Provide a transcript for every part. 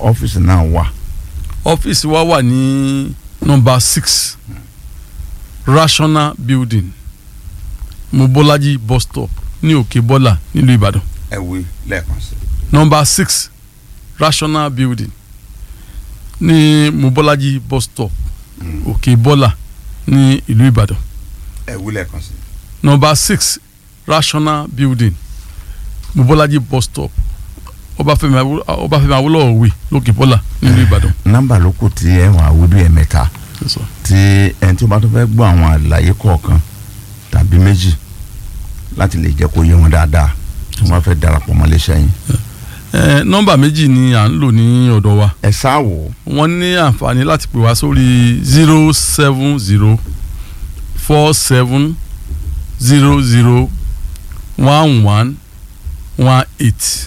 ọ́fíìsì náà wà. ọ́fíìsì wa wà ní nọ́mbà six rational building mobolaji bus stop ní òkè bọ́là nílùú ìbàdàn ẹ wí lẹ́ẹ̀kan sí. nọ́mbà six rational building ní mobolaji bus stop òkè bọ́là ní ìlú ìbàdàn ẹ wí lẹ́ẹ̀kan sí. nọ́mbà six rational building mobolaji bus stop ọbáfẹ́mi Awó- ọbáfẹ́mi awólọ́wọ̀ way lókè bọ́là nílùú ìbàdàn. nọ́mbà ló kù tí ẹ wà wí bí ẹ mẹ́ta Yes, sir. tí ẹni tí ó bá tó fẹ́ gbọ́ àwọn àlàyé kọ̀ọ̀kan tàbí méjì láti lè jẹ́ kó yé wọn dáadáa tí wọ́n fẹ́ darapọ̀ mọ́ iléeṣẹ́ yín. Eh, nọ́mbà méjì ni à ń lò ní ọ̀dọ̀ wa ẹ sáà wò ó wọ́n ní àǹfààní láti pè wá sórí zero seven zero four seven zero zero one one one eight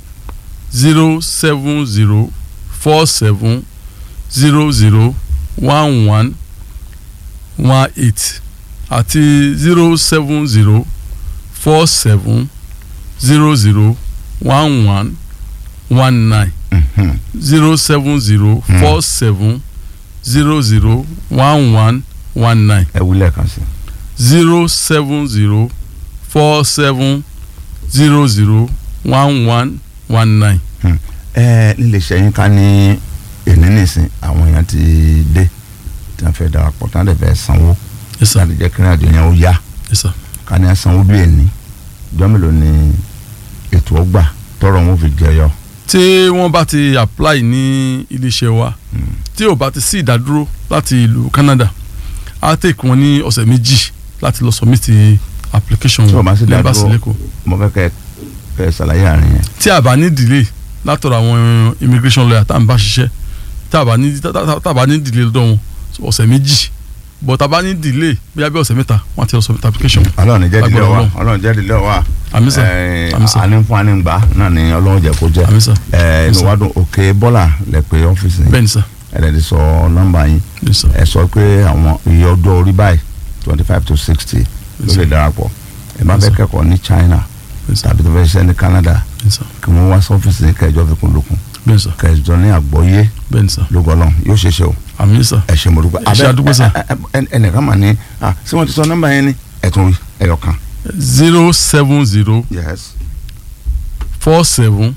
zero seven zero four seven zero zero one one one eight àti zero seven zero four seven zero zero one one one nine Mhm. zero seven zero four seven zero zero one one one nine ẹ wí lẹ́ẹ̀kan sí. zero seven zero four seven zero zero one one one nine. ẹ níléeṣẹ́ yín ká ní èní nìsín àwọn èèyàn ti dé tí wọ́n fẹ́ darapọ̀ tí wọ́n dẹ̀ fẹ́ sanwó yes sir láti jẹ́ kí ìrìnàjò yẹn ó yá yes sir ká ní sanwó bí èní ìjọ́ mélòó ni ètò ọgbà tọrọ wọn fi jẹyọ. tí wọ́n bá ti apply ní iléeṣẹ́ wa tí ò bá ti sí ìdádúró láti ìlú Canada á take wọn ní ọ̀sẹ̀ méjì láti lọ submit application Tí ò bá sí ní ìdádúró. embassy lẹ́kọ̀ọ́ mo fẹ́ kẹ́ kẹ́ ẹ ṣàlàyé àárín yẹn. tí a bá ní delay látọ̀dọ̀ àwọn immigration lawyer tá à ń bá ṣiṣẹ́ tá a bá ní tá- tá tá a bá ní delay lọ́dọ̀ wọn ọ̀sẹ̀ méjì but tá a bá ní delay bí abẹ́ ọ̀sẹ̀ mẹ́ta wọ́n á ti lọ submit application. ọlọ́run jẹ́ ìdílé Lágbára wa Ọlọ́run. ọlọ́run jẹ́ ìdílé wa Àmín sà, Ẹ̀, àmín sà. àní fún àní gbà náà ni ọlọ́run jẹ́ kó jẹ́ Àmín sà, Ẹ̀, inú sà. wa dùn òkè bọ́là lẹ pé ọ́fíìsì yín bẹ́ẹ̀ ni sà ẹ̀rẹ́ ti sọ nọ́mbà yín bẹ́ẹ̀ ni sà ẹ sọ pé àwọn iye ọjọ́ orí báyìí twenty five to sixty ló lè darapọ̀ ẹ má Yes, fẹ́ sir. kẹ́kọ̀ọ́ ní China bẹ́ẹ̀ ni sà tàbí tó fẹ́ ṣiṣẹ́ ní Canada bẹ́ẹ̀ ni sà kí wọ́n wá sọ́fíìsì ní kẹjọ fi kún lókun bẹ́ẹ̀ ni sà kẹjọ ní àgbọ́yé bẹ́ẹ̀ ni sà lógọ́lọ́ yóò ṣe ṣe o àmín sà ẹ ṣe mo dúpẹ́ Ẹ ṣé àdúgbò sà. ẹ- ẹ- ẹ- ẹnìkan mà ní ah ṣé wọ́n ti sọ nọ́mbà yẹn ni ẹ tún wí ẹyọ kan. zero seven zero yes four seven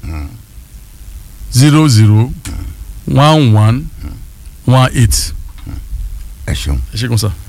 zero zero one one one eight ẹ ṣeun. ẹ ṣé gan sà.